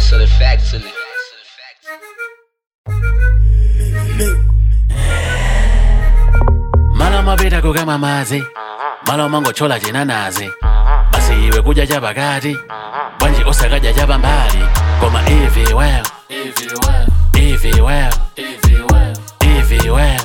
Hustle factory. Malo mapita kukama madzi malo mangochola chinanazi basi iwe kudya chapakati bwanji osakadya chapambali koma ivi well ivi well ivi well ivi well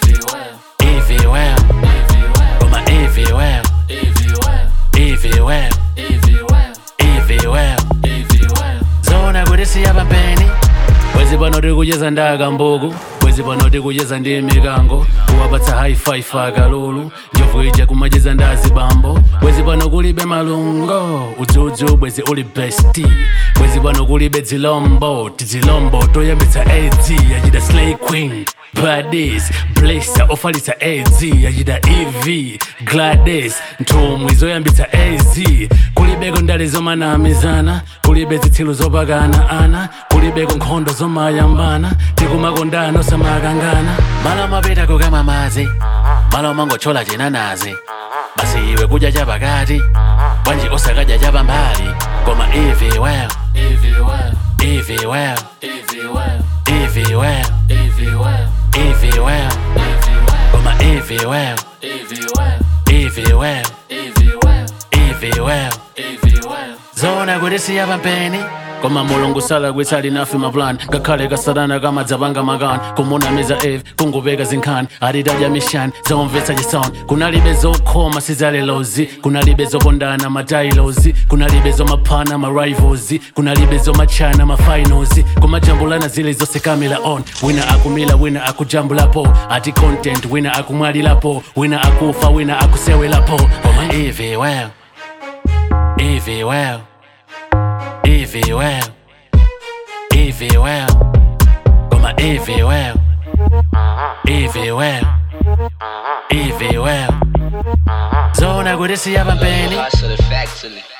koma ivi well ivi well ivi well zona kuti siyapambeni bwezi pano tikucheza ndaka mbuku bwezi pano tikucheza ndi mikango kuwapatsa haifife akalulu njovu ija kumacheza ndazi bambo bwezi pano kulibe malungo udzudzu bwezi uli besti bwezi pano kulibe dzilombo tizilombo toyambitsa adz yachita slay queen Gladys, Blazer ofalitsa AZ yachita EV Gladys nthumwi zoyambitsa AZ kulibeko ndale zomanamizana kulibe zitsilu zopakana ana kulibeko nkhondo zomayambana tikumakondana osamakangana malo mapita kukama madzi malo mangochola chinanazi basi iwe kudya chapakati bwanji osakadya chapambali koma ivi well ivi well ivi well ivi well ivi well koma ivi well ivi well ivi well zona kuti siyapambeni koma mulungu salagwitsa linafe maplan ngakhale kasatana kamadzapanga makani kumunamiza eve kungupeka zinkhani atitadya mishani zomvetsa chisoni kunalibe zokhoma sizalelozi kunalibe zopondana matailozi kunalibe zomaphana marivals kunalibe zomachana mafinals kumajambulana zile zose kamila on wina akumila wina akujambulapo ati content wina akumwalilapo wina akufa wina akusewelapo koma ivi well ivi well Evie well, Evie well, koma Evie well, Evie well, Evie well. Zona kuti siyapambeni Hustle factory.